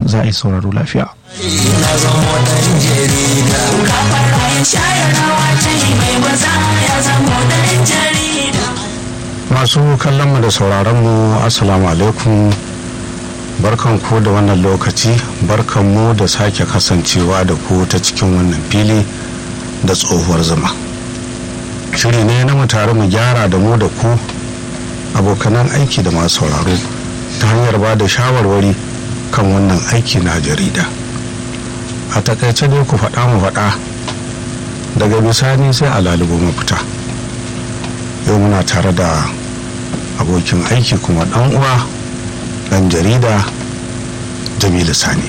za a yi sauraro lafiya na zama dan jarida gafara ya shayarwa ta yi mai maza ya zama dan jarida masu kallon mu da sauraron mu assalamu alaikum barkan ku da wannan lokaci barkan mu da sake kasancewa da ku ta cikin wannan fili da tsohuwar zuma shiri ne na mu tare mu gyara da mu da ku abokanan aiki da masu sauraro ta hanyar ba da shawarwari kan wannan aiki na jarida a takaice dai ku faɗa mu faɗa daga bisani sai a lalubo mafita yau muna tare da abokin aiki kuma ɗan uwa ɗan jarida jamilu sani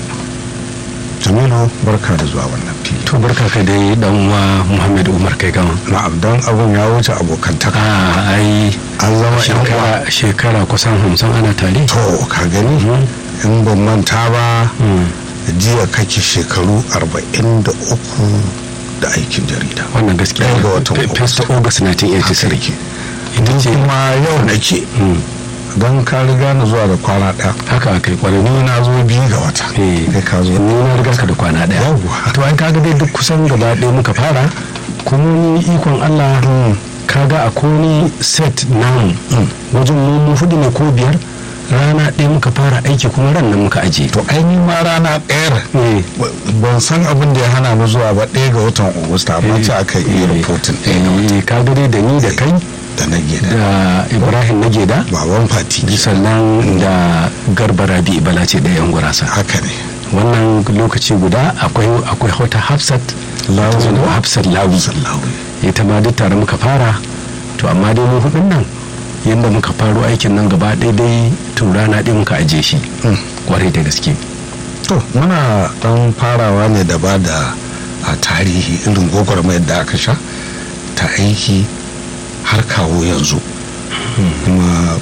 jamilu barka da zuwa wannan fili to barka ka dai dan uwa muhammad umar kai gama na abdan abun ya wuce abokantaka a ai an zama yan uwa shekara shekara kusan hamsin ana tare to ka gani in ban manta ba jiya kake shekaru 43 da aikin jarida wannan gaskiya Ɗaya ga watan Fe- first august 1983 ita ce kuma yau nake don ka riga na zuwa da kwana ɗaya haka aka yi kwarai ni na zo biyu ga wata Eh, kai ka zo ni na riga ka da kwana daya Yawwa. to ai kaga dai duk kusan gaba ɗaya muka fara kuma ni ikon Allah kaga a koni set namu wajen mu mu hudu ne ko biyar rana ɗaya muka fara aiki kuma ran nan muka aje to aini ma rana ɗayar Eh. ban san abin da ya hana mu zuwa ba ɗaya ga watan agusta amma ce aka yi rahoton ɗaya ga wata Eh, kaga dai da ni da kai da na gida da ibrahim nageda baban fati sannan da garba rabi ibala ce da yan gurasa haka ne wannan lokaci guda akwai akwai wata hafsat Lawi. ta zo- hafsat lawi sallahu ita ma duk tare muka fara to amma dai mu hudun nan yadda muka faro aikin nan gaba ɗaya dai to rana ɗaya muka aje shi kwarai da gaske to muna ɗan farawa ne da ba da a tarihi irin gwagwarmayar da aka sha ta aiki har kawo yanzu kuma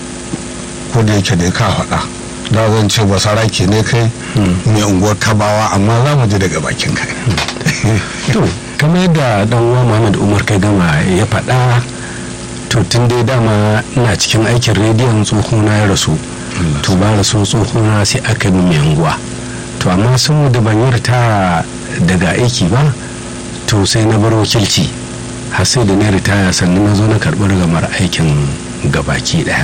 ko da yake da ka faɗa da zan ce ba sarake ne kai mai unguwar kabawa amma za mu ji daga bakin kai to kamar yadda dan uwa muhammad umar kai gama ya faɗa to tun dai dama ina cikin aikin rediyon tsohona ya rasu to ba rasu tsohona sai aka yi mai unguwa to amma saboda ban yi ritaya daga aiki ba to sai na bar wakilci har sai da na ritaya sannan na zo na karɓi rigamar aikin gabaki ɗaya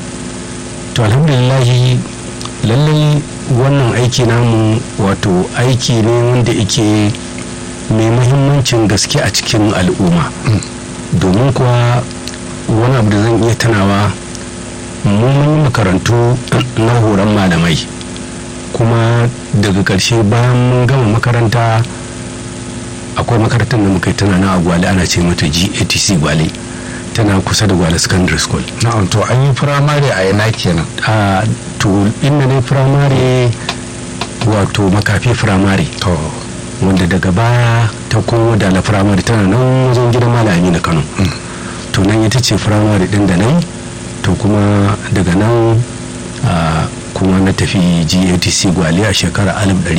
to alhamdulillahi lallai wannan aiki namu wato aiki ne wanda yake mai muhimmancin gaske a cikin al'umma domin kuwa wani abu da zan iya tunawa mu mun yi makarantu na horon malamai kuma daga ƙarshe bayan mun gama makaranta akwai makarantar da muka yi tana na a gwale ana ce mata gatc gwale tana kusa da gwale secondary school na'am to an yi firamare a yana kenan a to inda ne firamare wato makafi firamare to wanda daga baya ta komo da la firamare tana nan wajen gidan malami na kano to nan ita ce firamare din da nan to kuma daga nan a, kuma na tafi gatc gwale a shekarar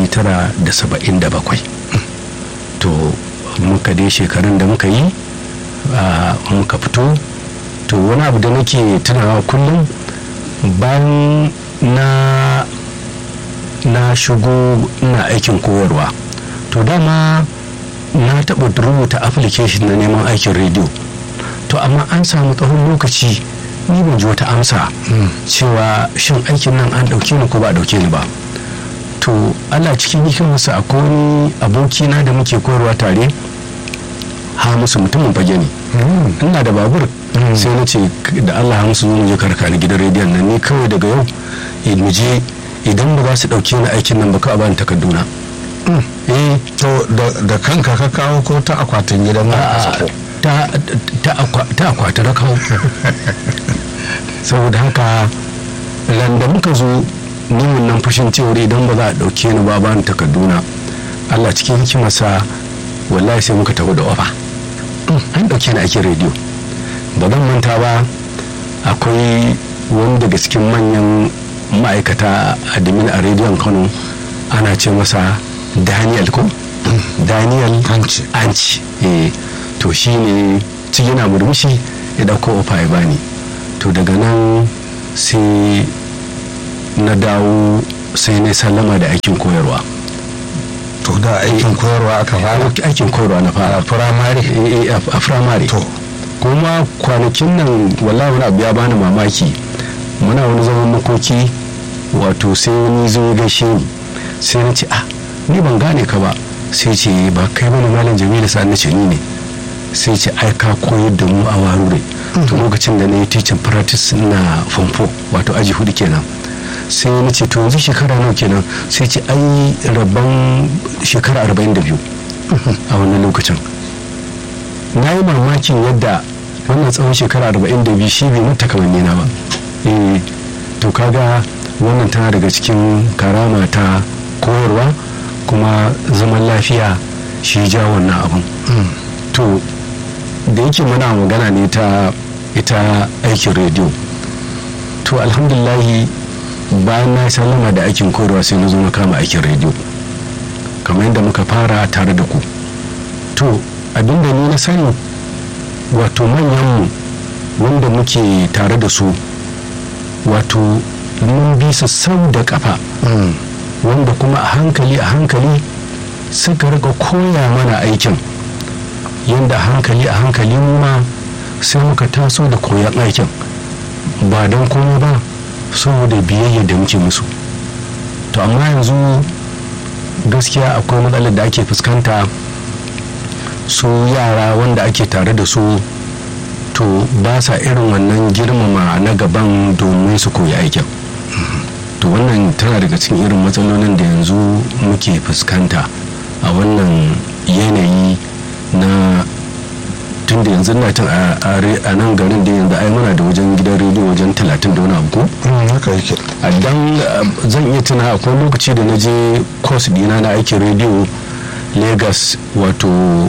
1977 to muka dai shekarun da muka yi a, muka fito to wani abu da nake tunawa kullum bayan na na shigo ina aikin koyarwa to dama na taɓa rubuta application na neman aikin rediyo to amma an samu tsawon lokaci ni ban ji wata amsa cewa shin aikin nan an ɗauke ni ko ba a ɗauke ni ba to allah cikin hikimarsa akwai wani abokina da muke koyarwa tare hamisu mutumin fage ne ina da babur sai na ce da allah hamisu zo mu je karka ni gidan rediyon nan ni kawai daga yau eh, mu je idan ba za su ɗauke ni aikin nan ba ka bani takarduna eh to da- da kanka ka kawo ko ta akwatin gidan nan a sako ta ta akwa- ta akwati na kawo saboda haka ran da muka zo ni wannan fushin cewar idan ba za a ɗauke ni ba bani takarduna allah cikin hikimarsa wallahi sai muka taho da ofa an ɗauke ni aikin rediyo ba zan manta ba akwai wani daga cikin manyan ma'aikata admin a rediyon kano ana ce masa daniel ko daniel Anci. anci eh to shi ne cikin yana murmushi ya ɗauko ofa ya bani to daga nan sai na dawo sai na sallama da aikin koyarwa to da aikin koyarwa aka fara aikin koyarwa na fara a firamare Eh, eh, a firamare to kuma kwanakin nan wallahi wani abu ya bani mamaki muna wani zaman makoki wato sai wani zo ya gaishe ni sai na ce ah ni ban gane ka ba sai ce ba kai bane malam jamilu sa na ce ni ne sai ce ai ka koyar da mu a warure to lokacin da na yi teaching practice na famfo wato aji hudu kenan sai na ce to yanzu shekara nawa kenan sai ce ai rabban shekara 42 a wannan lokacin na yi mamakin yadda wannan tsawon shekara 42 shi bai mata kamanni na ba eh to kaga wannan tana daga cikin karama ta koyarwa kuma zaman lafiya shi ja wannan abun to da yake muna magana ne ta ita aikin rediyo to alhamdulahi bayan na sallama da aikin koyarwa sai na zo na kama aikin rediyo kamar yadda muka fara tare da ku to abinda ni na sani wato manyanmu wanda muke tare da su wato mun bi su sau da kafa wanda kuma a hankali a hankali suka rika koya mana aikin yadda hankali a hankali mu ma sai muka taso da koyan aikin ba don komai ba saboda biyayya da muke musu to amma yanzu gaskiya akwai matsalar da ake fuskanta su yara wanda ake tare da su to ba sa irin wannan girmama na gaban domin su koyi aikin to wannan tana daga cikin irin matsalolin da yanzu muke fuskanta a wannan yanayi na tun da yanzu na tun a nan garin da yanzu ai muna da wajen gidan rediyo wajen talatin da wani abu ko haka yake a dan uh, zan iya tuna akwai lokaci da na je course dina na aikin rediyo lagos wato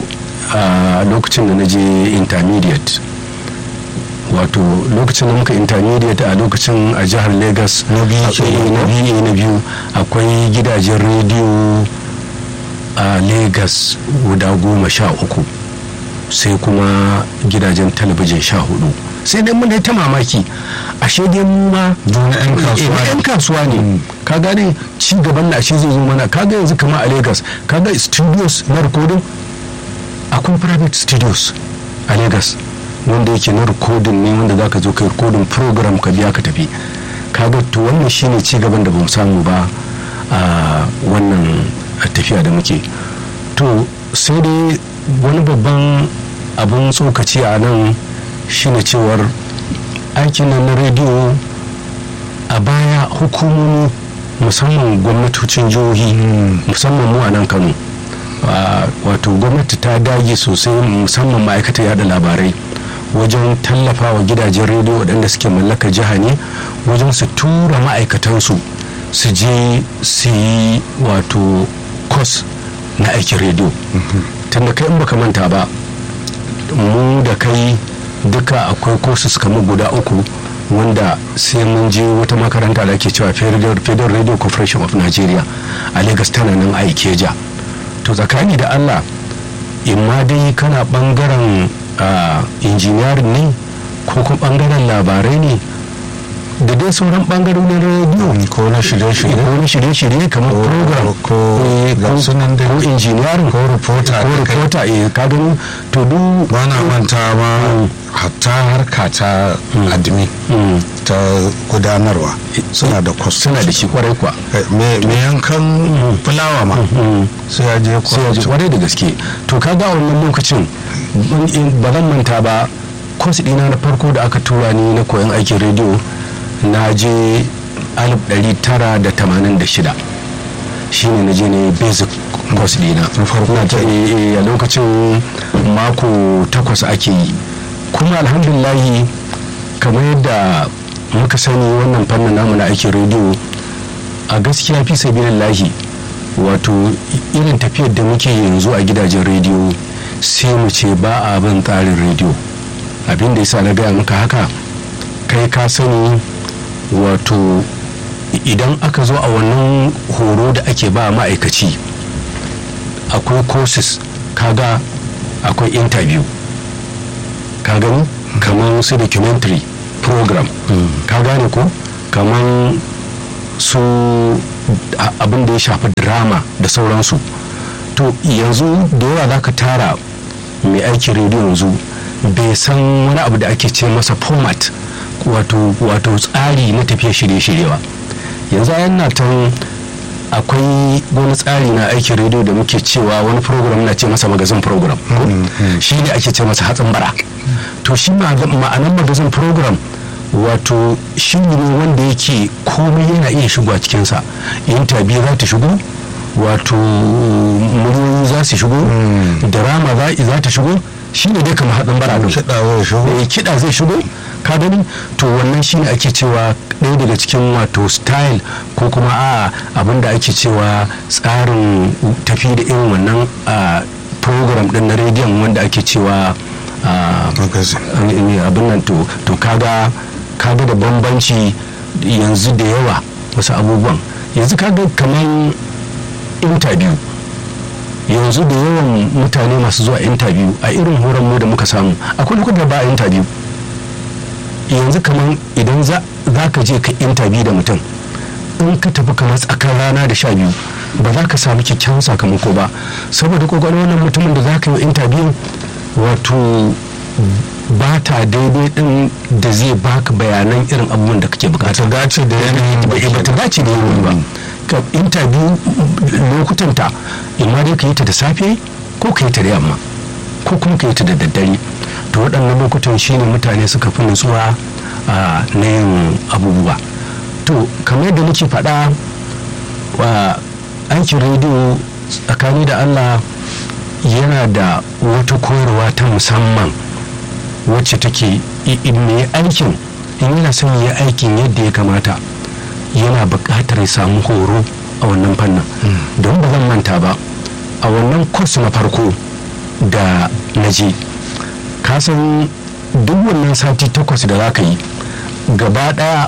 a lokacin da na je intermediate wato lokacin da muka intermediate a lokacin a jihar lagos Na biyu akwai- kenan, na biyu na biyu akwai gidajen rediyo a lagos guda goma sha uku sai kuma gidajen talabijin sha hudu sai dai mun ta mamaki ashe dai mu ma Dole 'yan kasuwa Eh, ne. 'yan kasuwa ne ka gane ci gaban na ashe zai zo mana kaga yanzu kama a lagos kaga studios na recording akwai private studios a lagos wanda yake na recording ne wanda zaka zo kai recording program ka biya ka tafi kaga to wannan shine ci gaban da bamu samu ba a wannan tafiya da muke to sai dai wani babban abun tsokaci a nan shine cewar aikin nan na rediyo a baya hukumomi musamman gwamnatocin jihohi musamman mu a nan kano Ah, wato gwamnati ta dage sosai musamman ma'aikatar yada labarai wajen tallafa wa gidajen rediyo waɗanda suke mallakar jiha ne wajen su tura ma'aikatansu su je su yi wato kos na aikin rediyo tunda kai in baka manta ba mu da kai duka akwai courses kamar guda uku wanda sai mun je wata makaranta da ake cewa federal Federal radio corporation of nigeria a lagos tana nan a ikeja to tsakani da allah imma dai kana bangaren injiniyarin ne ko kuma bangaren labarai ne da dai sauran bangarorin rediyo ko na shirye-shirye ko na shirye-shirye kamar Ko- program ko- eh, ga ko- sunan dai. ko injiniyarin ko reporter ko da kai. reporter eh ka gani to duk ba na manta ma hatta harka ta admin Mm. ta gudanarwa suna da kwas suna da shi kwarai kwa me me yankan fulawa ma sai ya je sai ya ji kwas kwarai da gaske to kaga a wannan lokacin ban- in- ba zan manta ba kwas ɗina na farko da aka tura ni na koyon aikin rediyo na je 1986 shine na je ne basic course dina Na farko Na ta- eh, eh, a lokacin mako takwas ake yi kuma alhamdulahi kamar yadda muka sani wannan fannin namu na aikin rediyo a gaskiya fi sabilillahi wato irin tafiyar da muke yanzu a gidajen rediyo sai mu ce ba a bin tsarin rediyo abin da yasa na gaya maka haka kai ka sani wato idan aka zo a wannan horo da ake ba ma'aikaci akwai courses kaga akwai interview ka gani kamar su documentary program ka gane ko kamar su a- abin da ya shafi drama da sauransu to yanzu da yawa za ka tara mai aiki rediyo yanzu bai san wani abu da ake ce masa format wato wato tsari na tafiya shirye-shirye ba yanzu a yana tan akwai wani tsari na aikin rediyo da muke cewa wani program na ce masa magazin program ko? shi ne ake ce masa hatsin bara to shi ma- ma'anan magazin program wato shi ne wanda yake komai yana iya shigo a cikinsa interview za ta shigo wato muryoyi za su shigo drama za za ta shigo shi ne dai kamar hatsin bara ɗin. kiɗa zai shigo eh, kiɗa zai shigo ka gani to wannan shine ake cewa ɗaya daga cikin wato style ko kuma a abin da ake cewa tsarin tafi da irin wannan a, program ɗin na rediyon wanda ake cewa a, magazin eh, abin nan to to kaga kaga da bambanci yanzu da yawa wasu abubuwan yanzu kaga kamar interview yanzu da yawan mutane masu zuwa interview a irin horon mu da muka samu akwai lokutan da ba a interview yanzu kamar idan za za ka je ka interview da mutum in ka tafi kamar tsakar rana da sha biyu ba za ka samu kyakkyawan sakamako ba saboda kwakwalwar wannan mutumin da za ka yi wa interview wato ba ta daidai din da zai baka bayanan irin abubuwan da kake bukata ta dace da yanayin ba ba ta dace da yanayi ba ka interview lokutan ta imma dai ka yi ta da safe ko ka yi ta da yamma ko kuma ka yi ta da daddare to waɗannan lokutan shine mutane suka fi nutsuwa a na yin abubuwa to kamar yadda nake faɗa wa aikin rediyo tsakani da allah yana da wata koyarwa ta musamman wacce take i- i- mai aikin in yana son ya aikin yadda ya kamata yana buƙatar ya samu horo a wannan fannin don ba zan manta ba a wannan kwas na farko da na je ka san duk wannan sati takwas da za ka yi gaba ɗaya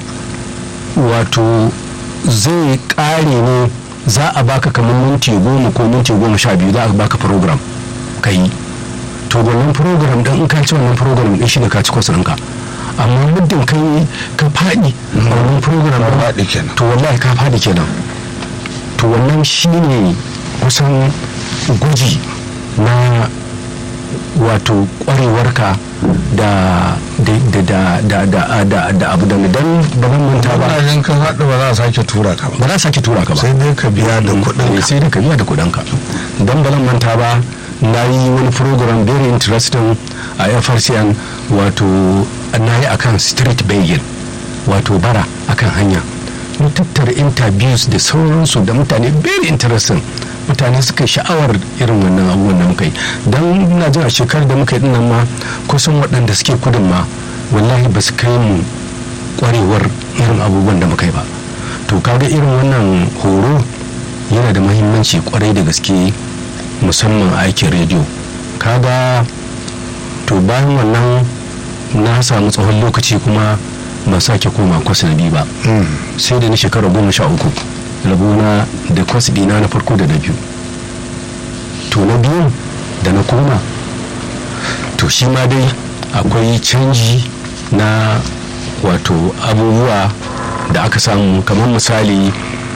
wato zai ƙare ne za a baka kamar minti goma ko minti goma sha biyu za a baka program ka yi to wannan program din in ka ci wannan program din shi ne ka ci kwas ɗinka amma muddin ka yi ka faɗi a wannan program Ka din, faɗi kenan. to wallahi ka faɗi kenan to wannan shi ne kusan gwaji na wato kwarewarka da da da da da da da abu da dan ba zan manta ba ba jin kan haɗu ba za a sake tura ka ba ba za a sake tura ka ba sai dai ka biya da kuɗin Eh, sai da ka biya da kuɗin ka don ba zan manta ba na yi wani program very interesting a FRCN wato na yi akan street bagel wato bara akan hanya mun tattara interviews da sauransu da mutane very interesting mutane suka yi sha'awar irin wannan abubuwan da muka yi don na jin a shekarar da muka yi dinnan ma kusan waɗanda suke kudin ma wallahi ba su kai mu kwarewar irin abubuwan da muka yi ba to kaga irin wannan horo yana da mahimmanci kwarai da gaske musamman a aikin rediyo kaga to bayan wannan na samu tsawon lokaci kuma ban sake koma kwas na biyu ba sai da ni shekara goma sha uku rabona da kwas dina na farko da na biyu to na biyu da na koma to shi ma dai akwai canji na wato abubuwa da aka samu kamar misali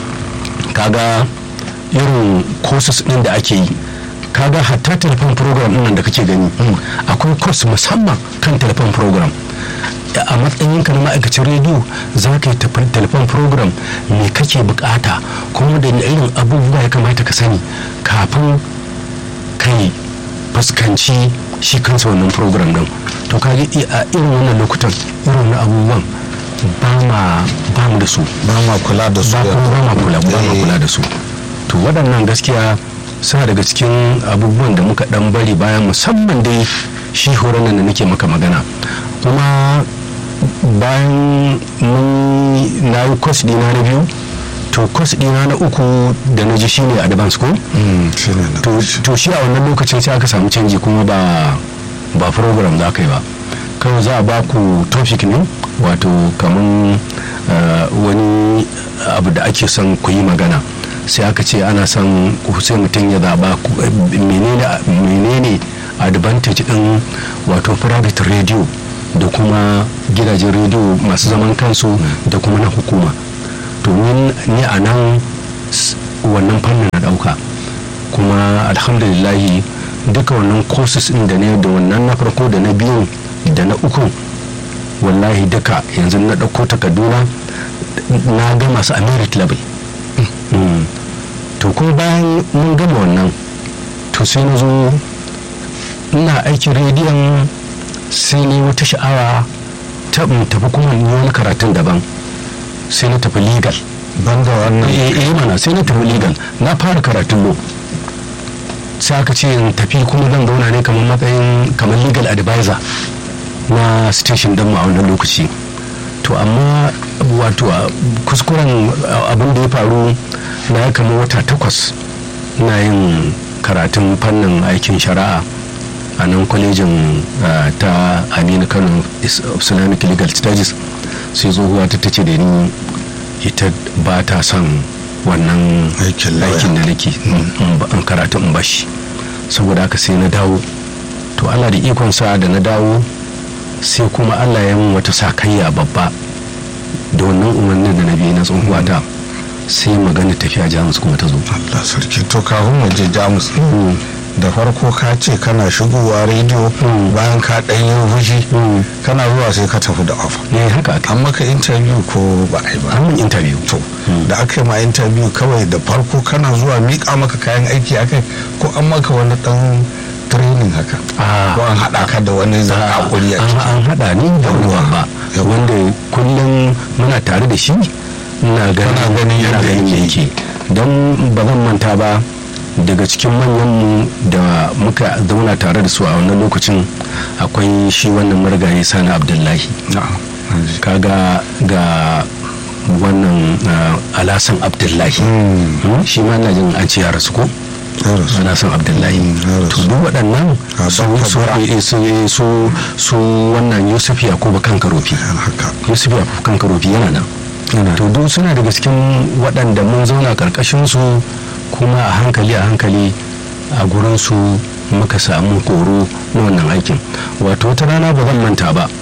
kaga irin courses din da ake yi kaga hatta telefon program din nan da kake gani akwai course musamman kan telefon program a matsayin ka na ma'aikacin rediyo za ka yi telefon program me kake bukata kuma da irin abubuwa ya kamata ka sani kafin kai fuskanci shi kansa wannan program din to kaga a irin wannan lokutan irin wannan abubuwan ba mu da su ba ma kula da su ba kuma ba ma kula ba ma kula da su to waɗannan gaskiya suna daga cikin abubuwan da muka dan bari bayan musamman dai shi horon da nake maka magana kuma bayan mun na yi kwas dina na biyu to kwas dina na uku da na ji shine advance ko to shi a wannan lokacin sai aka samu canji kuma ba ba program za ka yi ba kawai za a ba ku topic ne wato kamar wani abu da ake son ku yi magana sai aka ce ana son sai mutum ya zaba menene advantage din wato private radio da kuma gidajen radio masu zaman kansu da kuma na hukuma to ni a nan s- wannan fannin na ɗauka kuma alhamdulillahi duka wannan courses ɗin da ne da wannan na farko da na biyun da na uku wallahi duka yanzu na ɗauko takarduna na gama su a merit level Mm. to kuma bayan mun gama wannan to sai na zo ina aikin rediyon sai ne wata sha'awa ta in tafi kuma in yi wani karatun daban sai na tafi legal banda wannan eh eh mana sai na tafi legal na fara karatun lo sai aka ce in tafi kuma zan zauna ne kamar matsayin kamar legal advisor na station din mu a wannan lokaci to amma wato a kuskuren abin da ya faru na ya kama wata takwas na yin karatun fannin aikin shari'a a nan kwalejin ah, ta aminu kano Is- islamic legal studies sai tsohuwa ta tace da ni ita ba ta son wannan Aikin lawyer. aikin da nake in ba- in karatu in bashi saboda haka sai na dawo to allah da ikonsa da na dawo sai kuma allah ya mun wata sakayya babba da wannan umarnin da na biyu na tsohuwa ta sai magana tafiya jamus kuma ta zo Allah sarki to kafin mu je jamus da farko ka ce kana shigowa rediyo Mm. bayan ka ɗan yi fushi Mm. kana zuwa sai ka tafi da ofa ne haka aka an maka interview ko ba a yi ba an mun interview to da aka yi ma interview kawai da farko kana zuwa miƙa maka kayan aiki akai ko an maka wani ɗan training haka Ah. ko an haɗa ka da wani zan hakuri a an ciki an haɗa ni da Yawwa. ruwa ba Yawwa. wanda kullum muna tare da shi ina ganin Kana ganin yana yadda ganin yake. yake don ba zan manta ba daga cikin manyanmu da muka zauna tare da su a wannan lokacin akwai shi wannan marigayi sani abdullahi na'am kaga ga wannan ah, alasan abdullahi Hmm, shi ma ina jin an ce ya rasu ko ya rasu. alasan abdullahi Mm, ya rasu. to duk waɗannan Ah, su Dr. su Bura. eh, su eh, su su wannan yusuf yakubu kan karofi yan haka yusuf yakubu kan karofi yana nan Yana to duk suna daga cikin waɗanda mun zauna karkashin su kuma a hankali a hankali a gurin su muka samu horo na wannan aikin wato wata rana ba zan manta ba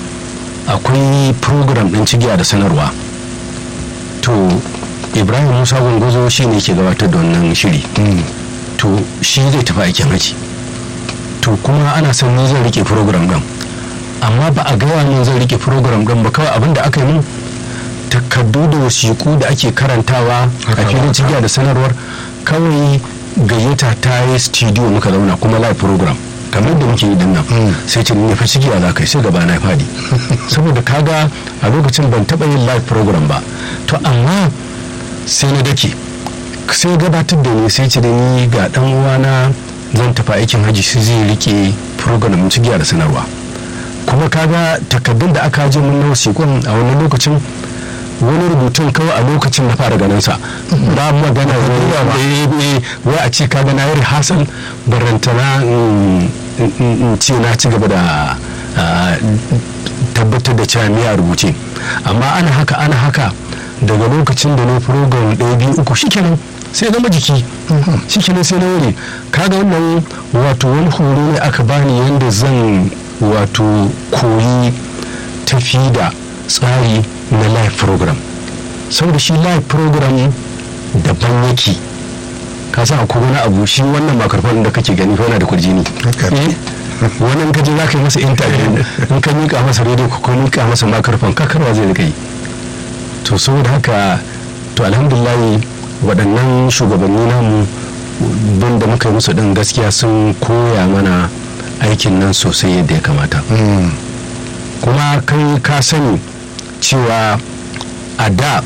akwai program ɗin cigiya da sanarwa to ibrahim musa gungozo shi ne ke gabatar da wannan shiri Mm. to shi zai tafi aikin haji to kuma ana son ni zan rike program ɗin amma ba a gaya min zan rike program ɗin ba kawai abin da aka yi min takardu da wasiƙu da ake karantawa Haka a filin ba. cigiya da sanarwar kawai gayyata ta yi studio muka zauna kuma live program kamar da muke yi din nan Mm. sai ce ne fa cigiya za ka yi sai gaba na fadi saboda kaga a lokacin ban taɓa yin live program ba to amma sai na dake sai gabatar da ni sai ce da ni ga dan uwana zan tafi aikin haji sai zai rike program cigiya da sanarwa kuma kaga takardun da aka je mun na wasiƙun a wani lokacin wani rubutun kawai a lokacin na fara ganin sa ba magana wai wai a ce kaga na yi rehearsal barantana in- in in ce na ci gaba da ah, tabbatar da cewa ni a rubuce amma ana haka ana haka daga lokacin da na program ɗaya biyu uku shikenan sai zama jiki shikenan sai na wuri kaga wannan wato wani horo ne aka bani yadda zan wato koyi tafi da tsari na live program saboda shi live program daban yake ka san akwai wani abu shi wannan makarfan da kake gani fa yana da kurjini Haka ne. Eh, wannan kaje za ka yi masa interview in ka mika masa radio ko ka mika masa makarfan kakarwa zai rika yi to saboda haka to alhamdulillah waɗannan shugabanni namu bin da muka yi musu ɗin gaskiya sun koya mana aikin nan sosai yadda ya kamata Mm. kuma kai ka sani cewa a da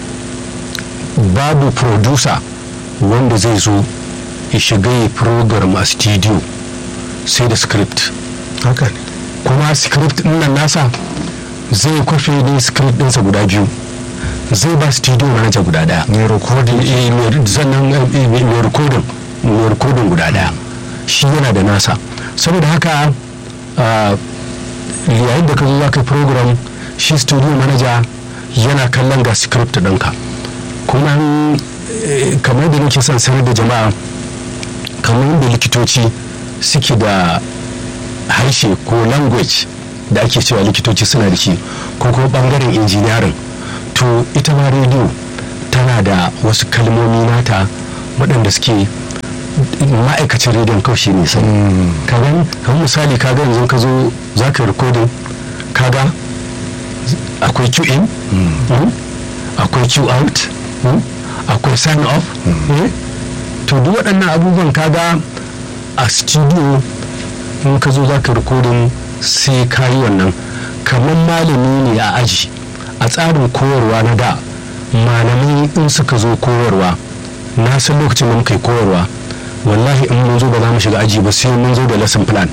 babu producer wanda zai zo ya shiga ya program a studio sai da script haka ne kuma script din nan nasa zai kwafe ne script ɗinsa guda biyu zai ba studio manager guda daya ne recording Eh, mai- sannan eh, mai mai recording mai recording guda daya shi yana da nasa saboda haka ah, yayin da ka zo za ka yi program shi studio manager yana kallon ga script ɗinka kuma eh, kamar da nake son sanar da jama'a kamar yadda likitoci suke da harshe ko language da ake cewa likitoci suna da shi ko kuma bangaren injiniyarin to ita ma rediyo tana da wasu kalmomi nata waɗanda suke ma'aikacin rediyon kawai shi ne sai ka gani kamar misali ka ga yanzu ka zo za ka rikodin ka ga akwai q in mm, akwai q out mm, akwai sign off eh, to duk waɗannan abubuwan ka ga a studio in ka zo za ka rikodin sai ka yi wannan kamar malami ne a aji a tsarin koyarwa na da malamai in suka zo koyarwa na san lokacin da muka yi koyarwa wallahi in mun zo ba za mu shiga aji ba sai mun zo da lesson plan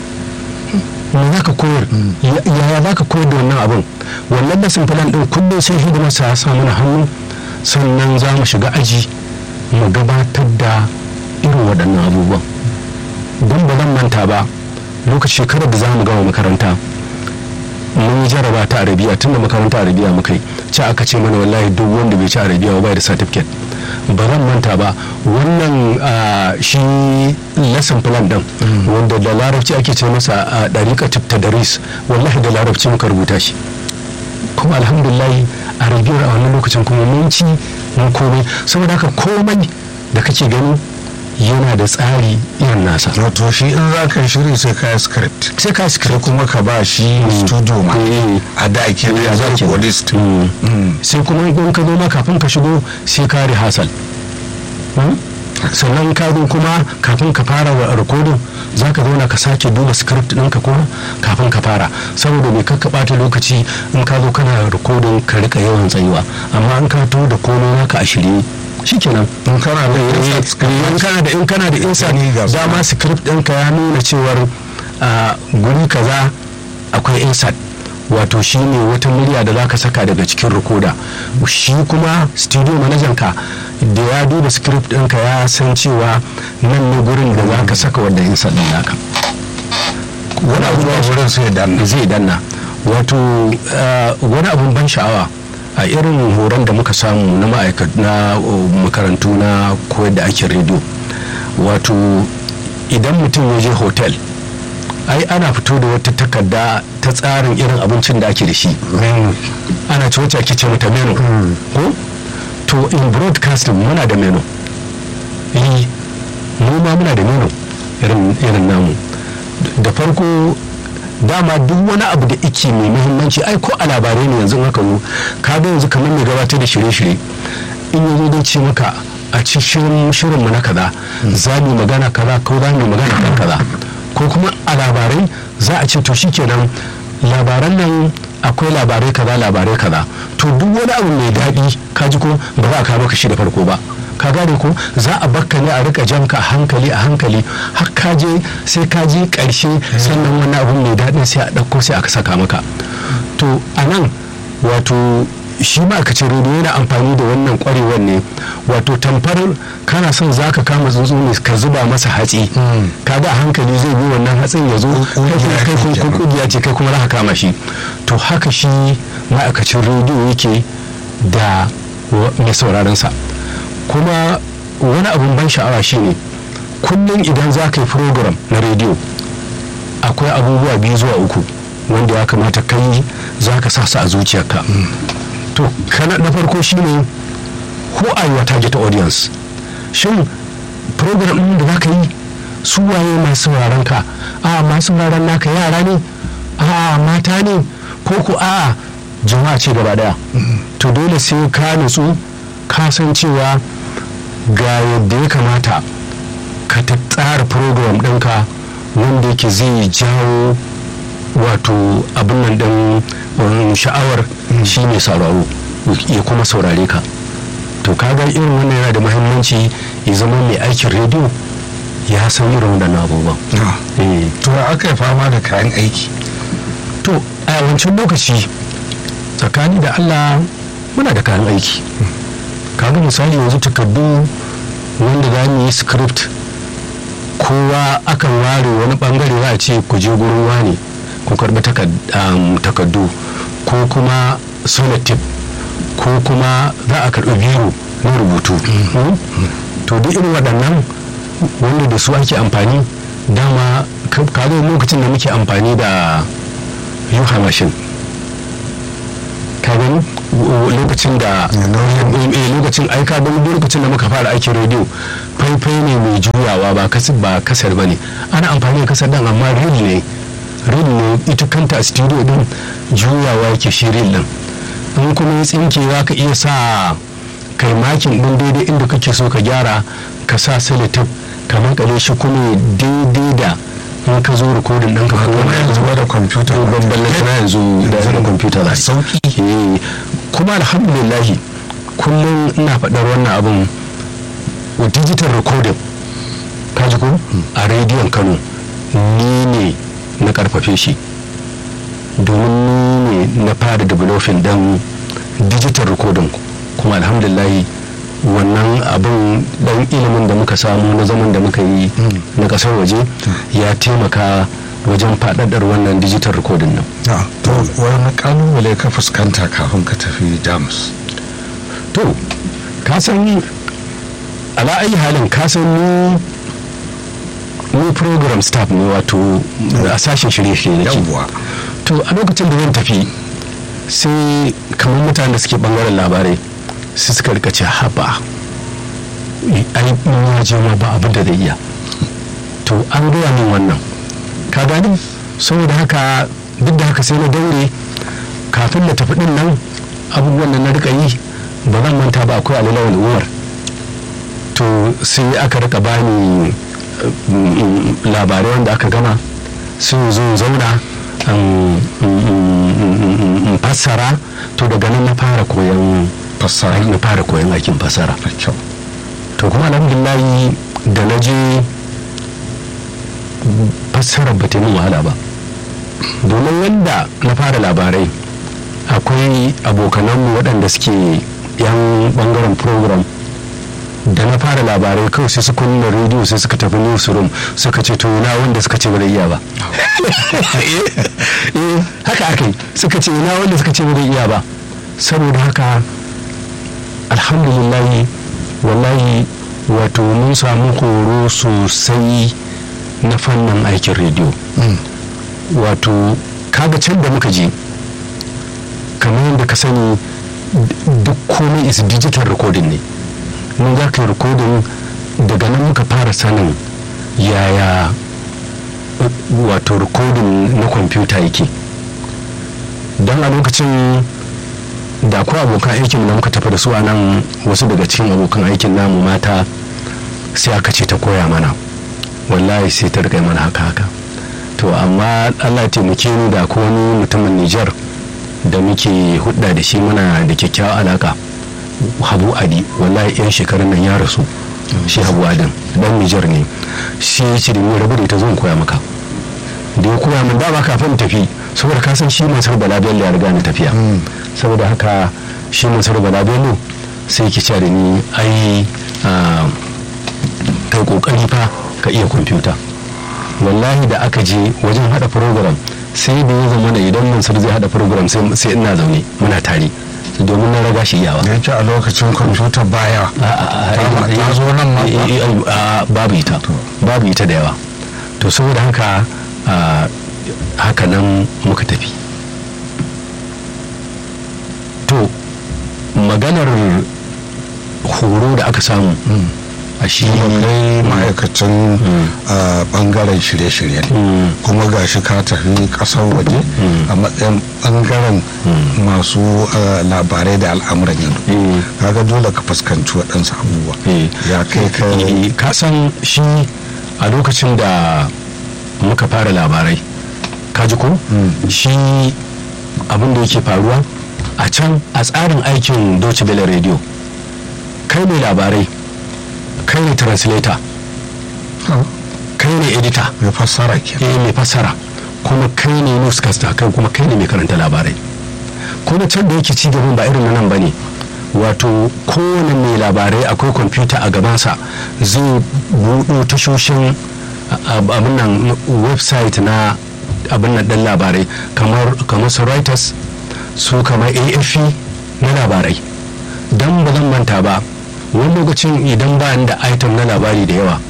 me za ka koyar yaya za ka koyar da wannan abin wannan lesson plan din kullum sai hidimarsa ya sa mana hannu sannan za mu shiga aji mu gabatar da irin waɗannan abubuwan don ba zan manta ba lokacin shekarar da za mu gama makaranta mun yi jaraba ta arabiya tunda makaranta arabiya muka yi ci aka ce mana wallahi duk wanda bai ci arabiya ba da certificate ba zan manta ba wannan shi lesson plan din wanda da larabci ake ce masa a dariƙa tadaris wallahi da larabci muka rubuta shi kuma alhamdulillah arabiyar a wannan lokacin kuma mun ci mun komai saboda haka komai da kake gani yana da tsari irin nasa wato shi in za ka shiri sai ka yi script sai ka sai script kuma ka ba shi studio ma Eh. a da ake Eh, da za zai ki- list Mm. sai kuma in ka zo ma kafin ka shigo sai ka rehearsal Mm? sannan ka zo kuma kafin ka fara wa rikodin za ka zauna ka sake duba script ɗinka kuma kafin ka fara saboda mai kakka ɓata lokaci in ka zo kana rikodin ka rika yawan tsayuwa amma in ka to da komai naka a shirye shikenan in kana da Eh, insights ka in kana da in kana da insight Gani ga su. dama script ɗinka ya nuna cewar a guri kaza akwai insight wato shi ne wata murya da za ka saka daga cikin rikoda shi kuma studio manajan ka da ya duba script ɗinka ya san cewa nan ne gurin da za ka saka wanda insight ɗin naka wani abu zuwa wurin sai dan zai danna wato eh, wani abun ban sha'awa a irin horon da muka samu na ma'aikat na oh, makarantu na koyar da ake rediyo wato idan mutum ya je hotel ai ana fito da wata takarda ta tsarin irin abincin da ake da shi ana ce wacce ake ce mata menu ko to in broadcasting muna da menu eh mu ma muna da menu irin irin namu da farko dama duk wani abu da ike mai muhimmanci ai ko a labarai ne yanzu haka zo ka ga yanzu kamar mai gabatar da shirye-shirye in yanzu zai ce maka a cikin shirinmu na kaza za mu yi magana kaza ko za mu yi magana kan kaza ko kuma a labarai za a ce to shikenan labaran nan akwai labarai kaza labarai kaza to duk wani abu mai daɗi ka ji ko ba za a kawo maka shi da farko ba ka gane ko za a bakka ne a rika janka a hankali a hankali har ka je sai ka je ƙarshe sannan wani abu mai daɗin sai a ɗauko sai aka saka maka to a nan wato shi ma'aikacin rediyo yana amfani da wannan kwarewar ne wato tamfar kana son za ka kama tsuntsu ne ka zuba masa hatsi ka ga a hankali zai bi wannan hatsin ya zo kai kuma kai kuma kun kugiya ce kai kuma za ka kama shi to haka shi ma'aikacin rediyo yake da wa- mai sauraron sa kuma wani abun ban sha'awa shine kullum idan za ka yi program na rediyo akwai abubuwa biyu zuwa uku wanda ya kamata kai za ka sa su a zuciyarka to kana na farko shine who are your target audience shin program ɗin da za ka yi su waye masu sauraron ka a masu sauraron naka yara ne a mata ne ko ko a jama'a ce gaba daya to dole sai ka nutsu ka san cewa ga yadda ya kamata ka ta tsara program ɗinka wanda yake zai jawo wato abin nan ɗin um, sha'awar shi ne sauraro ya kuma saurare ka to kaga irin wannan yana da muhimmanci ya zama mai aikin rediyo ya san irin waɗannan abubuwan Eh, to aka yi fama da kayan aiki to a wancan lokaci tsakani da allah muna da kayan aiki kaga misali yanzu takardu wanda za mu yi script kowa akan ware wani bangare za a ce ku je gurin wani ku karbi takardu ko kuma sonatip ko kuma za a karbi biro na rubutu Mm? to duk irin waɗannan wanda da su ake amfani dama ka- kaga lokacin da muke amfani da yuha mashin ka gani w- lokacin da eh, lokacin aika don lokacin da muka fara aikin rediyo faifai ne mai juyawa ba kasar ba kasar ba ne ana amfani da kasar dan amma reel ne reel ne ita kanta a studio din juyawa yake shi reel din in kuma ya tsinke za ka iya sa kai makin din daidai inda kake so ka gyara ka sa selotip ka makale shi kuma daidai da in ka zo rikodin ɗinka ko kuma yanzu ba da kwamfuta to babban na yanzu da da kwamfuta za sauki Eh, kuma alhamdulillahi kullum ina faɗar wannan abin wa digital recording kaji ko a rediyon kano ni ne na karfafe shi domin ni ne na fara developing dan digital recording kuma alhamdulillahi wannan abin dan ilimin da muka samu na zaman da muka yi na kasar waje ya taimaka wajen faɗaɗar wannan digital recording nan na to wani kalubale ka fuskanta kafin ka tafi jamus to ka san ala ayi halin ka san ni ni program staff ne wato a sashen shirye-shirye nake yawwa to a lokacin da zan tafi sai kamar mutane da suke bangaren labarai su suka rika ce haba ai in ya je ma ba abin da zai iya to an gaya min wannan ka gani saboda haka duk da haka sai na daure kafin na tafi din nan abubuwan da na rika yi ba zan manta ba akwai alilawar umar to sai aka rika bani mm, labarai wanda aka gama sun zo in zauna in- in- in in fassara to daga nan na fara koyon fassara na fara koyon aikin fassara da kyau to kuma alhamdulillahi da na je fassarar ba ta yi min wahala ba domin wanda na fara labarai akwai abokananmu waɗanda suke yan bangaren program da na fara labarai kawai sai su kunna rediyo sai suka tafi newsroom suka ce to na wanda suka ce ba zai iya ba eh haka aka yi suka ce na wanda suka ce ba zai iya ba saboda haka alhamdulillahi wallahi wato mun samu horo sosai na fannin aikin rediyo wato kaga can da muka je kamar yadda ka sani d- duk komai is digital recording ne mun za ka yi recording daga nan muka fara sanin yaya uh, wato recording na kwamfuta yake don a lokacin da akwai abokan aikin da muka tafi da su a nan wasu daga cikin abokan aikin namu mata sai aka ce ta koya mana wallahi sai ta rika mana haka haka to amma allah ya taimake ni da ko wani mutumin nijar da muke hudda da shi muna da kyakkyawar alaka habu adi wallahi yan shekarun nan ya rasu shi habu adin dan nijar ne shi ya ce da ni rabu da ita zan koya maka da ya koya min dama kafin tafi saboda ka san shi mansur bala bello ya riga ni tafiya saboda haka shi mansur bala bello sai ki ce da ni ai ah, kai kokari fa ka iya kwamfuta wallahi da aka je wajen hada program sai da ya zama da idan mansur zai hada program sai sai ina zaune muna tare domin na raga shi iyawa da yake a lokacin kwamfuta baya ta ta zo nan ma ba. a babu ita babu ita da yawa to saboda haka a, haka nan muka tafi to maganar horo da aka samu a shi kuma kai ma'aikacin a bangaren shirye-shirye ne Mm. kuma ga shi ka tafi kasar waje a matsayin bangaren masu a, labarai da al'amuran yau Mm. kaga dole ka fuskanci waɗansu abubuwa Eh. ya kai ka Eh, ka san shi a lokacin da muka fara labarai kaji ko shi abin da yake faruwa a can a tsarin aikin Deutsche Welle radio kai ne labarai kai ne translator kai ne editor mai fassara ke eh mai fassara kuma kai ne newscaster kai kuma kai ne mai karanta labarai kuma can da yake cigaban ba irin na nan bane wato kowane mai labarai akwai kwamfuta a gabansa zai buɗo tashoshin a- a- abin nan website na abin nan ɗan labarai kamar kamar su reuters su kamar afp na labarai don ba zan manta ba wani lokacin idan ba ni da item na labari da yawa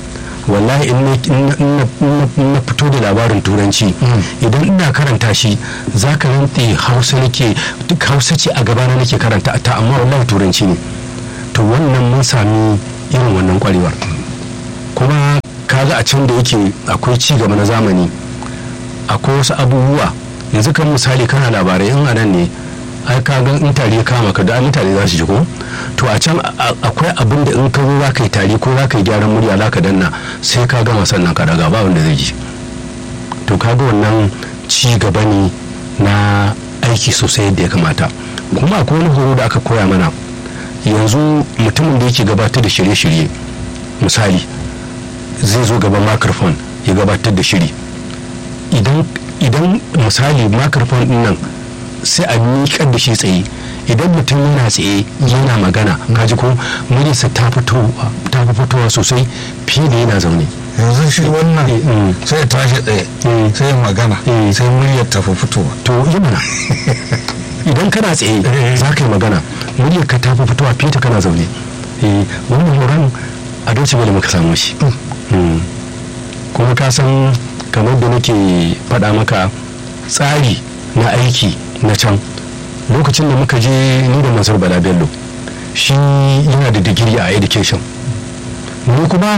wallahi in na- in na- in na- in na fito da labarin turanci idan ina karanta shi za ka rantse hausa nake duk hausa ce a gabana nake karanta ta amma wallahi turanci ne to wannan mun sami irin wannan kwarewar kuma kaga a can da yake akwai ci gaba na zamani akwai wasu abubuwa yanzu kan misali kana labarai in anan ne ai ka ga in tari ya kama ka da ai mutane za su ji ko to a can a- a- akwai abin da in ka zo za ka yi tari ko za ka yi gyaran murya za ka danna sai ka gama sannan ka daga ba wanda zai ji to kaga wannan ci gaba ne na aiki sosai yadda ya kamata kuma akwai wani horo da aka koya mana yanzu mutumin da yake gabatar da shirye-shirye misali zai zo gaban microphone ya gabatar da shiri idan idan misali microphone din nan sai a miƙar da shi tsaye idan mutum yana tsaye yana magana kaji ko muryarsa ta fitowa ta fi fitowa sosai fiye da yana zaune yanzu shi wannan Mm. sai ya tashi tsaye Mm. sai ya magana Mm. sai muryar ta fi fitowa to yi mana idan kana tsaye za ka yi magana muryar ka ta fi fitowa fiye da kana zaune eh wannan horon a dauce bane muka samu shi Mm. kuma ka san kamar da nake faɗa maka tsari na aiki na can lokacin da muka je ni da mansur bala bello shi yana da digiri a education ni kuma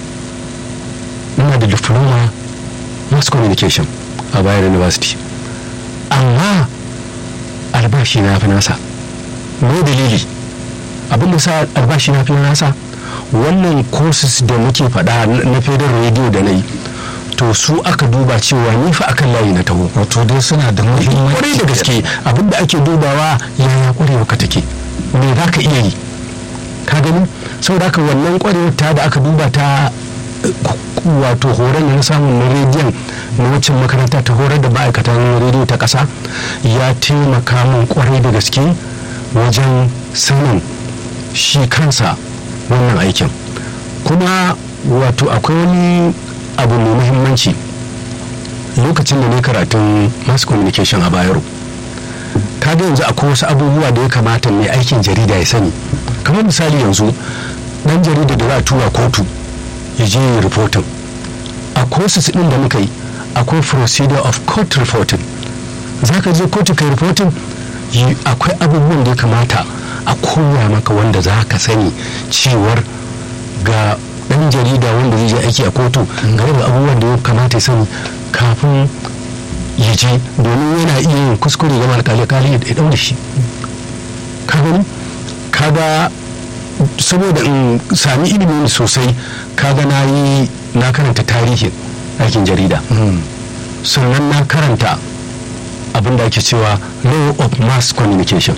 ina da diploma mass communication a bayar university amma albashi na fi nasa me dalili abin da sa albashi na fi nasa wannan courses da muke faɗa na federal radio da na yi to su aka duba cewa ni fa akan layi na taho wato dai suna da muhimmanci kwarai da gaske abin da ake dubawa yaya kwarewa ka take me za ka iya yi ka gani saboda haka wannan kwarewar ta da aka duba ta eh, wato horon da na samun na rediyon na waccan makaranta ta horar da ma'aikatan rediyo ta ƙasa ya taimaka min kwarai da gaske wajen sanin shi kansa wannan aikin kuma wato akwai wani abu mai muhimmanci lokacin da ne karatun mass communication a bayero kaga yanzu akwai wasu abubuwa da ya kamata mai aikin jarida ya sani kamar misali yanzu dan jarida da za a tura kotu ya je yi reporting a courses din da muka yi akwai procedure of court reporting za ka je kotu kai reporting yi- akwai abubuwan da ya kamata a koya maka wanda za ka sani cewar ga dan jarida wanda zai je aiki a kotu ga irin abubuwan da ya kamata ya sani kafin ya je domin yana iya yin kuskure ga alkali kali ya daure shi ka gani kaga saboda in sami ilimi sosai kaga na yi na karanta tarihin aikin jarida sannan na karanta abin da ake cewa law of mass communication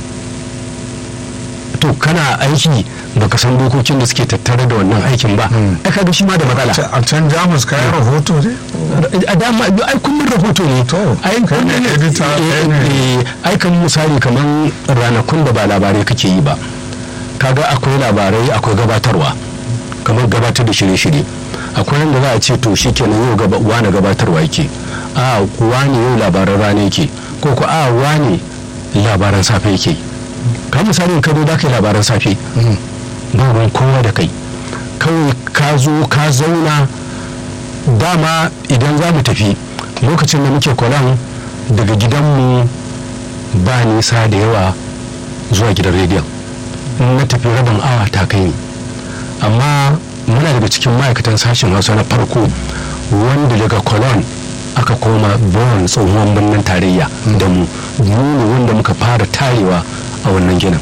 to kana aiki baka san dokokin da suke tattare da wannan aikin ba ai kaga shi ma da matsala a can jamus kayan rahoto ne a dama ai kullum rahoto ne To, ai kai ne kullum- editor, kai ne- eh, eh, ai kan misali kamar ranakun da ba labarai kake yi ba kaga akwai labarai akwai gabatarwa kamar gabatar da shirye-shirye akwai wanda za a ce to shi kenan yau gaba wane gabatarwa yake a wane yau labaran rana yake ko ko a wane labaran safe yake ka misali in ka zo da kai labaran safe ba ruwan kowa da kai kawai ka zo ka zauna dama idan za mu tafi lokacin da muke kwalan daga gidanmu ba nisa da yawa zuwa gidan rediyon in na tafi rabin awa ta kai ni amma muna daga cikin ma'aikatan sashen hausa na farko wanda daga cologne aka koma bon tsohon birnin tarayya da mu mu ne wanda muka fara tarewa a wannan ginin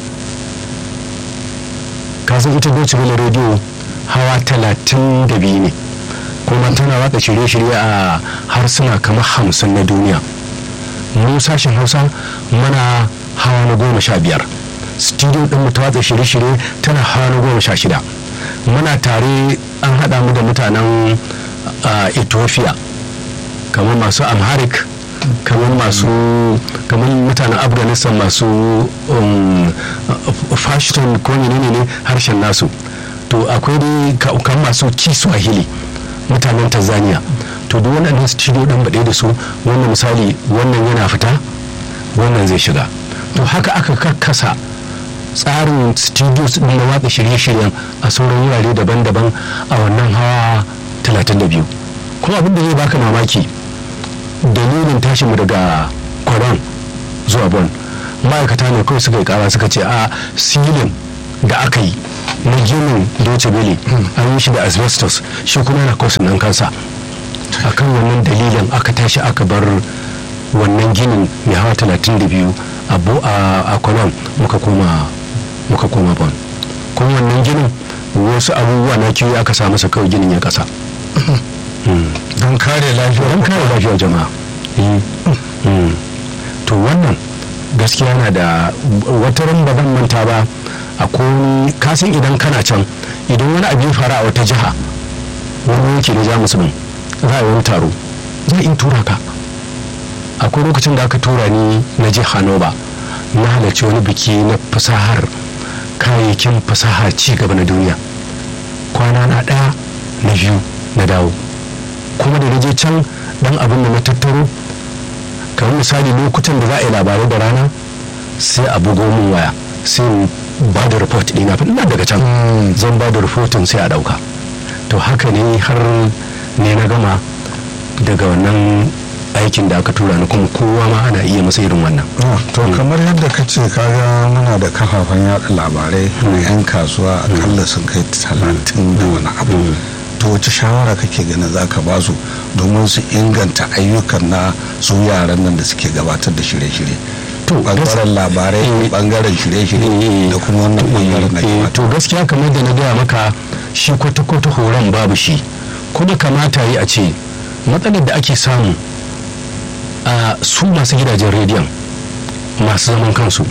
kasan ita Deutsche Welle radio hawa talatin da biyu ne kuma tana watsa shirye-shirye a harsuna kamar hamsin na duniya mu sashen hausa mana hawa na goma sha biyar studio din mu ta watsa shirye-shirye tana hawa na goma sha shida muna tare an haɗa mu da mutanen ah, ethiopia kamar masu amharic kamar masu kamar mutanen afghanistan masu um, fashion ko menene ne harshen nasu to akwai dai ka- kamar masu kiswahili mutanen tanzania to duk waɗannan studio ɗin baɗe da su wannan misali wannan yana fita wannan zai shiga to haka aka karkasa tsarin studios ɗin na watsa shirye-shiryen a sauran wurare daban-daban a wannan hawa 32 kuma abin da zai baka mamaki dalilin tashin mu daga kwaron zuwa bon ma'aikata ne kawai suka yi kara suka ce a silin da aka yi na ginin doce bele an yi shi da asbestos shi kuma yana kosin nan kansa akan wannan dalilin aka tashi aka bar wannan ginin mai hawa 32 a bo- a a kwanon muka koma muka koma bon kuma wannan ginin wasu abubuwa na kiwo aka sa masa kawai ginin ya kasa don kare lafiya don kare lafiyar jama'a Eh, mm. to wannan gaskiya na da wata ran ba zan manta ba a koni kasan idan kana can idan wani abu ya faru a wata jiha wani yanki na jamus din za a yi wani taro za a in tura ka akwai lokacin da aka tura ni na je hanoba na halarci wani biki na fasahar kayayyakin fasahar ci gaba na duniya kwana na ɗaya na biyu na dawo kuma da na je can dan abin da na tattaro kamar misali lokutan da za a yi labarai da rana sai a bugo min waya sai in ba da report ɗina fa ina daga can zan ba da rahoton sai a ɗauka to haka ne har ne na gama daga wannan aikin da aka tura ni kuma kowa ma ana iya masa irin wannan Ah, to kamar yadda ka ce kaga muna da kafafen yada labarai na 'yan kasuwa akalla sun kai talatin da wani abu to wace shawara kake ganin za ka ba su domin su inganta ayyukan na su yaran nan da suke gabatar da shirye-shirye To, bangaren labarai eh, bangaren shirye-shirye da kuma wannan bangaren na Eh, gabatar to gaskiya kamar da na gaya maka shi kwata-kwata horon babu shi kuma kamata yi a ce matsalar da ake samu a su masu gidajen rediyon masu zaman kansu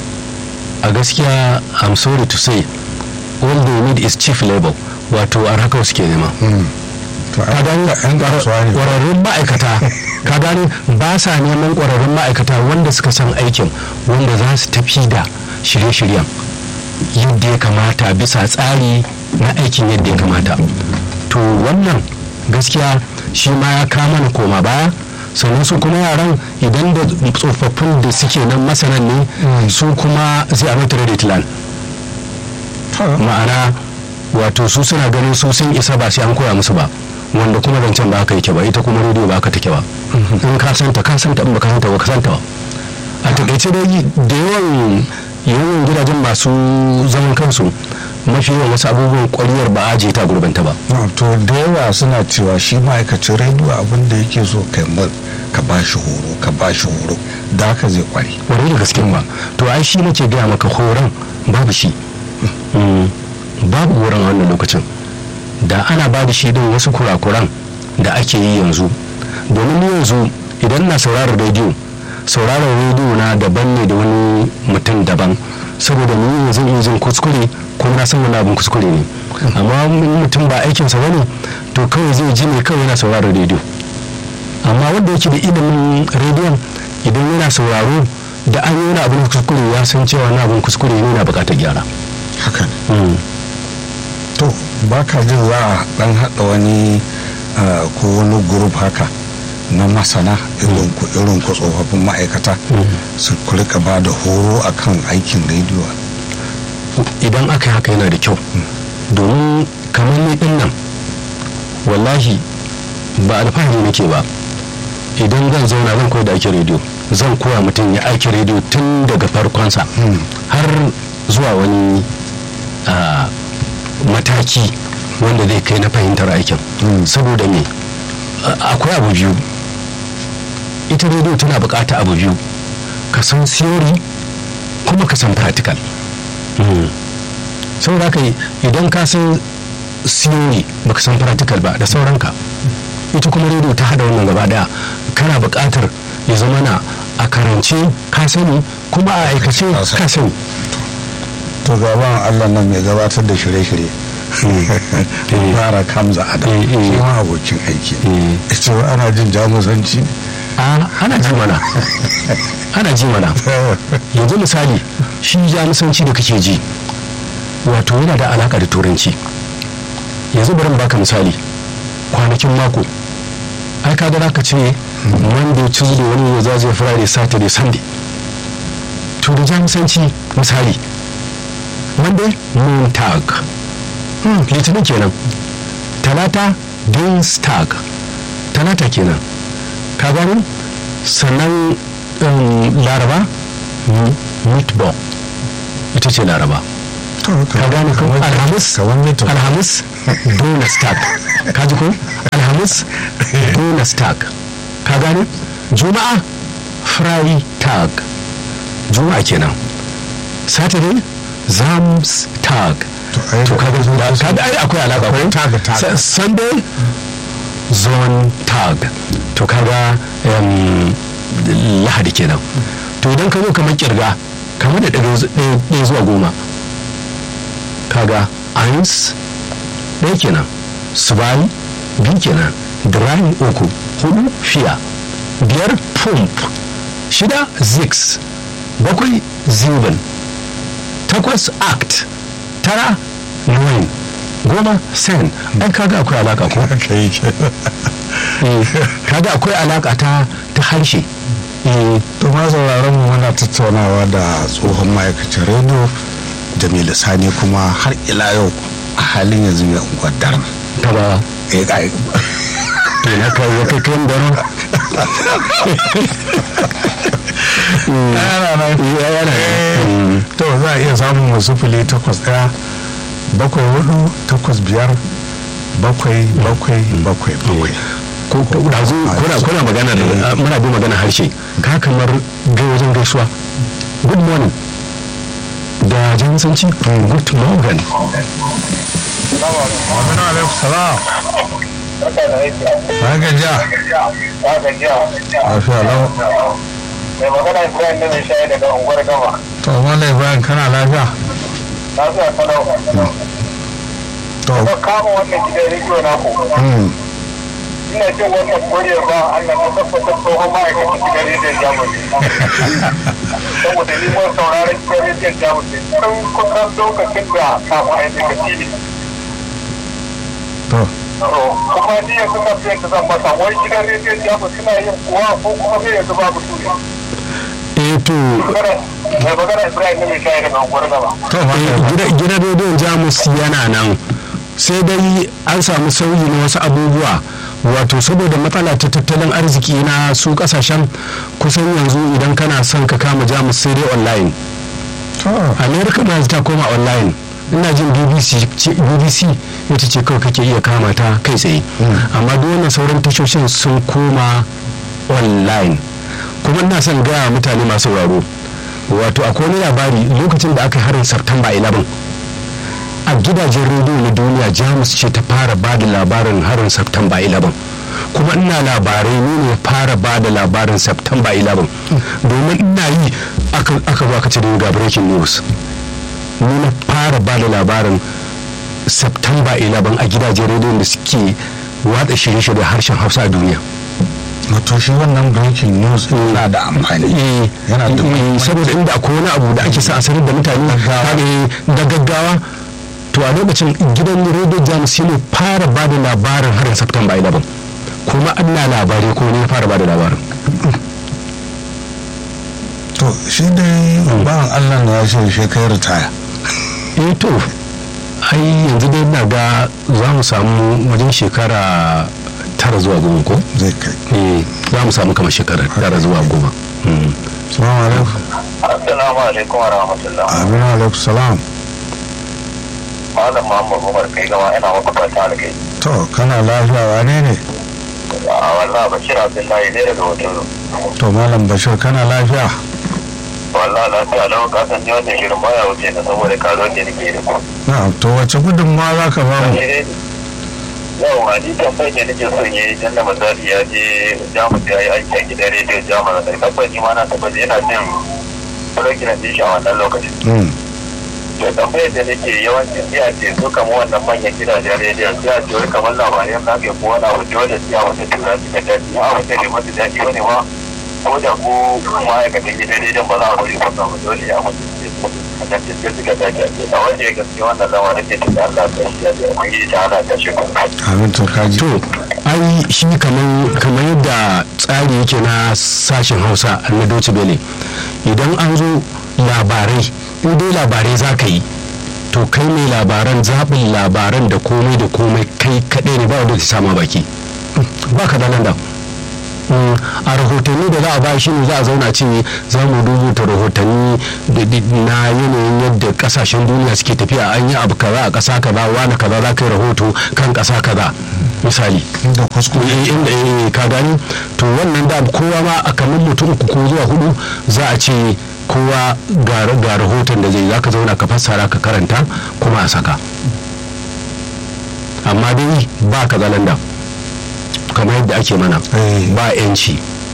a gaskiya i'm sorry to say all they need is chief labor wato a haka suke nema to ka gani yan kasuwa ne ƙwararrun ma'aikata ka gani ba sa neman ƙwararrun ma'aikata wanda suka san aikin wanda za su tafi da shirye-shiryen yadda ya kamata bisa tsari na aikin yadda ya kamata to wannan gaskiya shi ma ya kama na koma baya sannan su kuma yaran idan da tsofaffin da suke nan masanan ne su kuma zai a mata credit land To, ma'ana wato su suna ganin su sun isa ba sai an koya musu ba wanda kuma zancen ba haka yake ba ita kuma rediyo ba haka take ba in ka santa ka santa in ba ka santa ba ka santa ba a takaice dai da yawan yawan gidajen masu zaman kansu mafi yawan wasu abubuwan kwariyar ba a je ta gurbanta ba no, to da yawa suna cewa shi ma'aikacin rediyo abin da yake so kai mar ka ba shi horo ka ba shi horo da haka zai kware wani da gaske ba to ai shi nake gaya maka horon babu shi Mm, babu horon a wannan lokacin da ana ba da shi din wasu kurakuran da ake yi yanzu domin ni yanzu idan na sauraron rediyo sauraron rediyo na daban ne da wani mutum daban saboda ni yanzu zan iya jin kuskure kuma na san wani abin kuskure ne amma in mutum ba aikinsa bane to kawai zai ji ne kawai yana sauraron rediyo amma wanda yake da ilimin rediyon idan yana sauraro da an yi wani abin kuskure ya san cewa na abin kuskure ne na bukatar gyara haka ne to ba ka jin za a dan haɗa wani ah, ko wani grup haka na masana irin ku irin ku tsofaffin ma'aikata su ku rika ba da horo akan aikin rediyo idan aka yi haka yana da kyau domin kamar ni din nan wallahi ba alfahari nake ba idan zan zauna zan koya da ake rediyo zan koya mutum ya aiki rediyo tun daga farkonsa har zuwa wani ah, mataki wanda zai kai na fahimtar aikin saboda me a- akwai abu biyu ita rediyo tana bukata abu biyu ka san theory kuma ka san practical saboda haka idan ka san theory baka san practical ba da sauranka ita kuma rediyo ta hada wannan gaba daya kana bukatar ya zama na a karance ka sani kuma a aikace ka sani to gaban allah nan mai gabatar da shirye-shirye fara kamza adam Eh, eh. shi ma abokin aiki Eh. ita wa ana jin jamusanci a ana ji mana ana ji mana yanzu misali shi jamusanci da kake ji wato yana da alaka da turanci yanzu bari in baka misali kwanakin mako ai ka za ka ce monday tuesday wani ya zaje friday saturday sunday to da jamusanci misali monday montag litinin kenan talata Dienstag talata kenan ka gani sannan um, laraba mm, Mittwoch ita ce laraba to ka gane ko kamar- alhamis kamar mito alhamis donastag ka ji ko alhamis donastag ka gane juma'a freitag juma'a kenan saturday zamstag To, ai, to kaga da- da- kaga ai akwai alaka ko tag, tag. Sa- sunday zone tag to kaga em, lahadi kenan to idan ka zo kamar kirga kamar da ɗaya zu- ɗaya ɗaya zuwa goma kaga eins ɗaya kenan zwei biyu kenan drei uku hudu fiya biyar pump shida six bakwai sieben takwas act tara nine goma sen ai kaga akwai alaka ko haka yake Eh, kaga akwai alaka ta ta harshe Eh, to ma sauraron mu muna tattaunawa da tsohon ma'aikacin rediyo jamilu sani kuma har ila yau a halin yanzu mai unguwar daren ta ba eh ga to na kai ya kai kan daro yana nan yana nan. Eh, to za a iya samun wasu fili takwas ɗaya bakwai hudu takwas biyar bakwai bakwai bakwai bakwai ko ko dazu kuna kuna magana da muna bi magana harshe ka kamar ga wajen gaisuwa good morning da jinsanci good morning Aminu alaikum salam na gajiya lafiya lau mai magana ibrahim ne mai shayi daga unguwar gama to malai bayan kana lafiya na zuwa sanau to ka kama wannan gidan rediyo na ku mm, ina jin wannan kore ba allah ta tabbatar tsohon ma'aikacin gidan rediyon jamus saboda ni mun sauraron gidan rediyon jamus tun kusan lokacin da kafin a yi daga tv to kuma ni yanzu na fiye da zan masa wai gidan rediyon jamus suna yin kuwa ko kuma sai yanzu babu su ne eh to mai magana ibrahim ne mai shayi daga unguwar gama to eh, malai gida- gidan rediyon jamus yana nan sai dai an samu sauyi na wasu abubuwa wato saboda matsala ta tattalin arziki na su kasashen kusan yanzu idan kana son ka kama jamus sai dai online to america ma ta koma online ina jin bbc ce- bbc ita ce kawai kake iya kama ta kai tsaye amma duk wannan sauran tashoshin sun koma online kuma ina son gaya wa mutane masu sauraro wato akwai wani labari lokacin da aka yi harin september 11 a gidajen rediyo na duniya jamus ce ta fara ba da labarin harin september 11 kuma ina labarai ne ne fara ba da labarin september 11 domin ina yi aka aka zo aka ce da ni ga breaking news ni na fara ba da labarin september 11 a gidajen rediyon da suke watsa shirye-shirye harshen hausa a duniya wato shi wannan breaking news din na da amfani yana da Eh, saboda inda akwai wani abu da ake sa a sanar da mutane kaga, eh, da gaggawa to a lokacin gidan rediyo jamus shi ne fara ba da labarin harin september 11 kuma ana labarai ko ne ya fara ba da labarin to shi dai bawan allah na ya ce shi kai ritaya eh to ai yanzu dai na ga za mu samu wajen shekara tara zuwa goma ko zai kai eh za mu samu kamar shekara tara zuwa goma Mm. salamu alaikum assalamu alaikum wa rahmatullah aminu alaikum salam malam muhammad umar kai gama ina maka fata da kai to kana lafiya wane ne a wallah bashir abdullahi ne daga hoton to malam bashir kana lafiya wallah lafiya lau ka san ni wannan shirin baya wuce na saboda karo da nake da ku na to wace gudunmawa za ka bamu yau a ni tambayar da nake son yi tun da misali ya je jamus ya yi aiki a gidan rediyo jamus da tabbas ni ma na tabbas yana jin program din shi a wannan lokacin Mm, to tambayar da nake yawancin sai a ce su kama wannan manyan gidajen rediyon sai a ce wai kamar labarai na ke ko wani abu dole sai a wata tura su ka daɗi a wata ne mata daɗi wani ma ko da ko ma'aikatan gidan rediyon ba za a bari kusa ba dole ya mutu a kan cikin suka dace a ce a wanda ya gaske wannan zama da ke cikin Allah ta shi ya ce ubangiji ta hana ta shi kuma amin to kaji to ai shi kamar kamar yadda tsari yake na sashen hausa na Deutsche Welle idan an zo labarai in dai labarai za ka yi to kai mai labaran zaɓin labaran da komai da komai kai kaɗai ne ba wanda ta sama baki ba ka da nan da Mm, a rahotanni da za a ba shi ne za a zauna ce za mu rubuta rahotanni da- da- na yanayin yadda kasashen duniya suke tafiya an yi abu kaza a ƙasa kaza wani kaza za ka yi rahoto kan ƙasa kaza misali da kuskure Eh, inda eh, ka gani to wannan da kowa ma a kamar mutum uku ko zuwa hudu za a ce kowa ga ga rahoton da zai za ka zauna ka fassara ka karanta kuma a saka amma dai ba ka zalanda kamar yadda ake mana Eh. ba yanci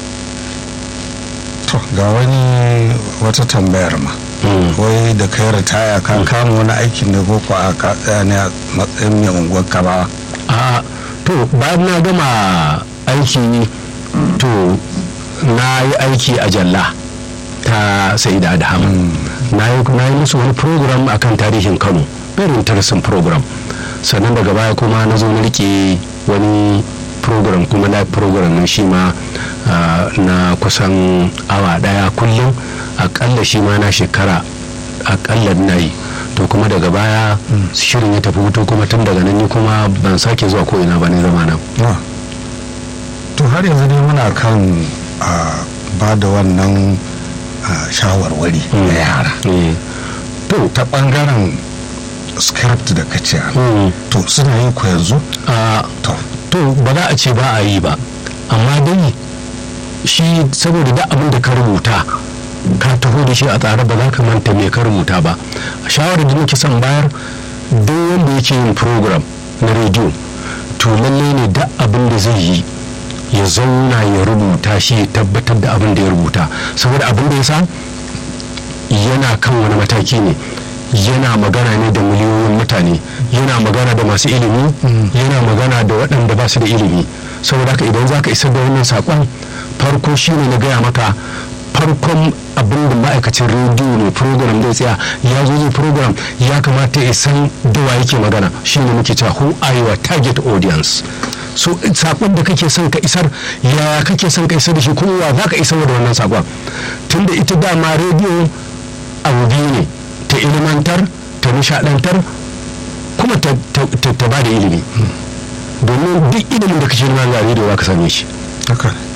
to ga wani wata tambayar ma Mm. wai da kai ritaya ka kama wani aikin da ko a ka tsaya ne a matsayin mai unguwar ka ba a to bayan na gama aiki to na yi aiki a jalla ta sai da adham na yi na yi musu wani program akan tarihin kano very interesting program sannan daga baya kuma na zo na rike wani program kuma live program na shi ma ah, na kusan awa daya kullum akalla shi ma na shekara akalla na yi to kuma daga baya shirin ya tafi hutu kuma tun daga nan ni kuma ban sake zuwa ko ina ba ne zama nan Ah. to har yanzu dai muna kan a ba da wannan ah, shawarwari na yara Eh, to ta bangaren script da ka ce mm, to suna yin ku yanzu a to to ba za a ce ba a yi ba amma dai shi saboda da abin da ka rubuta ka taho da shi a tsare ba za ka manta me ka rubuta ba shawarar da nake son bayar duk wanda yake yin program na rediyo to lallai ne da abin da zai yi ya zauna ya rubuta shi ya tabbatar da abin da ya rubuta saboda abin da ya sa yana kan wani mataki ne yana magana ne da miliyoyin mutane yana magana da masu ilimi yana magana da waɗanda ba su da ilimi saboda haka idan za ka isar da wannan saƙon farko shine na gaya maka farkon abin da ma'aikacin rediyo ne program zai tsaya ya zo zai program ya kamata ya san da wa yake magana shine muke cewa who are your target audience so sakon da kake son ka isar ya kake son ka isar da shi kuma wa za ka isar da wannan sakon tunda ita dama rediyo abu biyu ne ta ilimantar ta nishadantar kuma ta, ta, ta, ta ba da ilimi domin duk ilimin da kake nema ga rediyo za ka same shi haka ne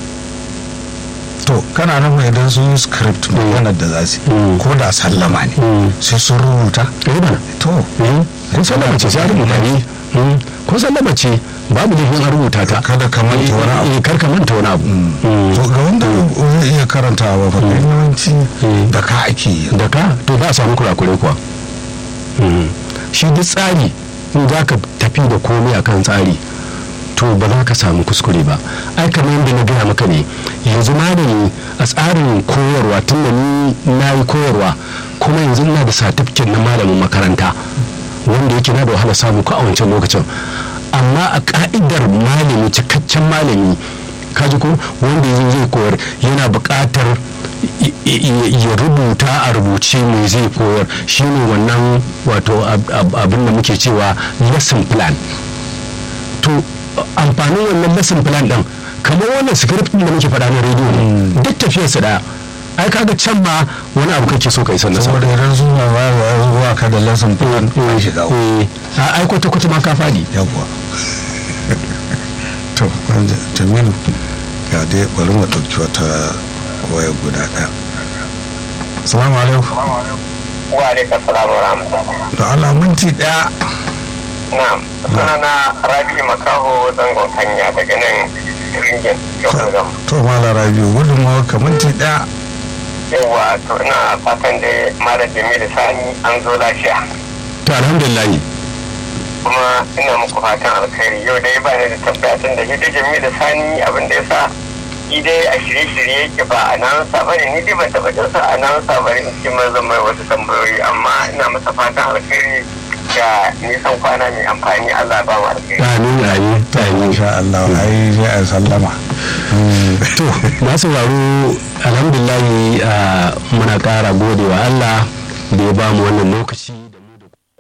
to kana nufin idan sun yi script maganar da za su yi Mm. ko da sallama ne Mm. sai sun rubuta eh bana to kun sallama ce sai a rubuta ne Mm. kun sallama ce babu laifin a rubuta ta Kada ka manta wani abu. Eh, kar ka manta wani abu Mm. to ga wanda zai iya karantawa ba kai yawanci Mm. da ka ake yi da ka to za a samu kurakure kuwa Mhm. shi duk tsari in za ka tafi da komai akan tsari to ba za ka samu kuskure ba ai kamar yadda na gaya maka ne yanzu malami a tsarin koyarwa tun da ni na yi koyarwa kuma yanzu ina da satifiket na malamin makaranta wanda yake na da wahala samu ko a wancan lokacin amma a ka'idar malami cikakken malami kaji ko wanda yanzu zai koyar yana buƙatar i- i- ya rubuta a rubuce mai zai koyar shine wannan wato ab- ab- abin da muke cewa lesson plan to amfanin wannan lesson plan din kamar wannan script din da muke faɗa na rediyo ne duk tafiyar su daya ai kaga can ma wani abu kake so ka isar da saboda idan suna ba wa zuwa ka da lesson plan an shiga uku. eh a ai kwata kwata ma ka fadi yawwa to wanda jamilu ga dai bari mu ɗauki wata waya guda ɗaya salamu alaikum wa alaikum salam wa rahmatullah da Allah minti ɗaya na'am sunana rabi makaho zangon hanya daga nan ringin yau gam to mala rabiu gudunmawa ka minti ɗaya yawa to ina fatan da mara jamilu sani an zo lafiya to alhamdulillah kuma ina muku fatan alkhairi yau dai ba ni da tabbatin da hidda jamilu sani abin da ya sa shi dai a shirye-shirye yake ba a nan ba ne ni dai ban taɓa jin sa a nan ba ne cikin mazan mai wasu tambayoyi amma ina masa fatan alkhairi da nisan kwana mai amfani Allah ba mu alkhairi amin amin amin insha Allah ai sai a sallama to na sauraro alhamdulillah ah, muna ƙara gode wa Allah da ya bamu wannan lokaci